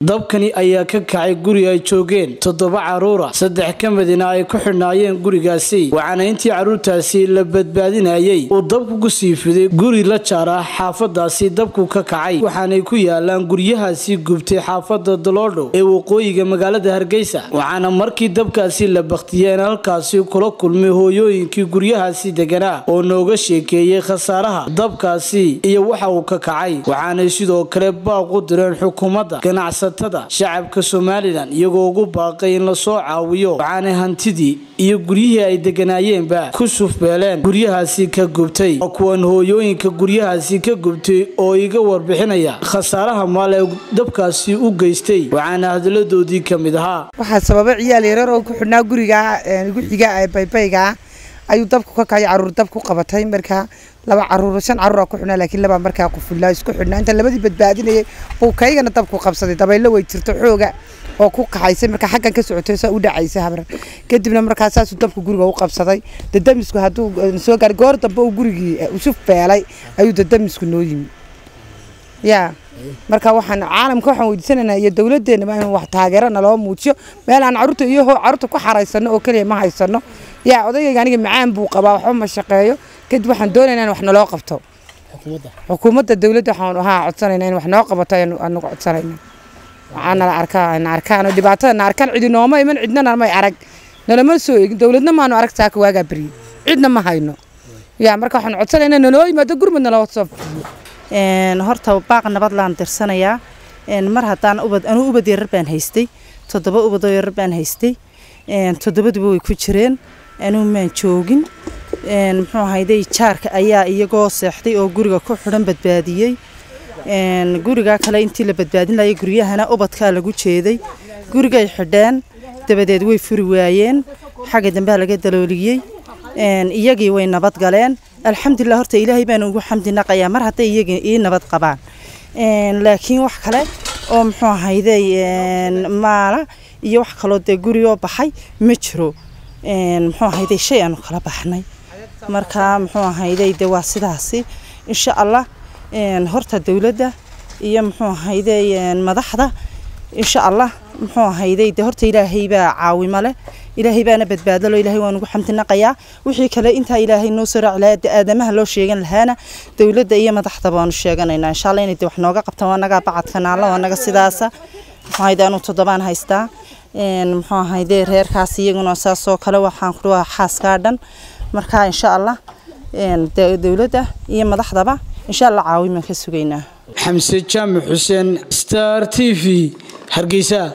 dabkani ayaa ka kacay guri ay joogeen toddoba caruura saddex ka midina ay ku xidhnaayeen gurigaasi waxaana intii carruurtaasi la badbaadinayay uu dabku ku sii fiday guri la jaar ah xaafadaasi dabku ka kacay waxaanay ku yaalaan guryahaasi gubtay xaafada doloodho ee waqooyiga magaalada hargeysa waxaana markii dabkaasi la bakhtiyeen halkaasi kula kulmay hooyooyinkii guryahaasi deganaa oo nooga sheekeeyey khasaaraha dabkaasi iyo waxa uu ka kacay waxaanay sidoo kale baaq u direen xukuumadda ganacsatada shacabka somalilan iyagoo ugu baaqay in lasoo caawiyo waxaanay hantidii iyo guryihii ay deganaayeenba ku sufbeeleen guryahaasi ka gubtay waa kuwan hooyooyinka guryahaasi ka gubtay oo iga warbixinaya khasaaraha maal ee dabkaasi u geystay waxaana hadaladoodii ka mid ahaa waxaa sababa ciyaal yarar oo ku xidhnaa guriga guxiga ee baybayga ayuu dabku ka kacay caruur dab ku qabatay markaa laba caruur shan caruur ku xidhnaa laakiin laba markaa qufulaa isku xidhnaa inta labadii badbaadinayay buu kaygana dabku qabsaday dabaylo way jirto xooga oo ku kaxaysay markaa xaggan ka socotay saa u dhacaysay habar kadibna markaa saasuu dabku guriga u qabsaday dadamisku hadduu soo gaaray goor dambe uu gurigii usuf beelay ayuu dadamisku noo yimi yaa marka waxaan caalamka waxaan weydiisanaynaa iyo dowladeenaba in wax taageero naloo muujiyo meel aan caruurta iyo caruurta ku xaraysano oo keliya ma haysano yaa odagayga aniga macaan buu qabaa waxba ma shaqeeyo kadib waxaan doonaynaa in wax naloo qabto xukuumadda dowladda waxaan ahaa codsanaynaa in wax noo qabato anagu codsanayna waxaa nala arkaa na arkaan dhibaatada na arkaan cidi nooma iman cidnana may arag nalama soo egin dowladna maanu arag saaka waagaa beriyey cidna ma hayno yaa marka waxaan codsanaynaa naloo yimaado gurmud naloo soo horta baaq nabad laan dirsanayaa mar haddaan ubad anuu ubad yarar baan haystay toddoba ubadoo yarar baan haystay toddobaduba way ku jireen anuu maan joogin muxuu ahayday jaarka ayaa iyagoo seexday oo guriga ku xidhan badbaadiyey gurigaa kale intii la badbaadin layay guryahana ubadkaa lagu jeeday gurigay xidheen dabadeed way furi waayeen xagga dambea laga dalooliyey iyagii way nabad galeen alxamdulilah horta ilaahay baan ugu xamdi naqayaa mar hadday iyagii ii nabad qabaan laakiin wax kale oo muxuu ahayday maala iyo wax kaloo dee gurigoo baxay ma jiro muxuu ahayday shay aanu kala baxnay marka muxuu ahayday de waa sidaasi insha allah horta dowladda iyo muxuu ahayday madaxda insha allah muxuu ahayday de horta ilaahay baa caawimo leh ilaahay baana badbaadalo ilaahay waan ugu xamdinaqayaa wixii kale intaa ilaahay noo soo raaci lahaa aadamaha loo sheegan lahaana dowladda iyo madaxda baanu sheeganaynaa insha allah inay de wax nooga qabtaan waa nagaa bacadka naalla waa naga sidaasa muxuu ahayde anuu toddobaan haystaa muxuu ahayde reerkaas iyaguna saasoo kale waxaan ku dhahaa xaaskaa dhan marka insha allah dowladda iyo madaxdaba insha allah caawimaan ka sugaynaa xamse jaamac xuseen star t v hargeysa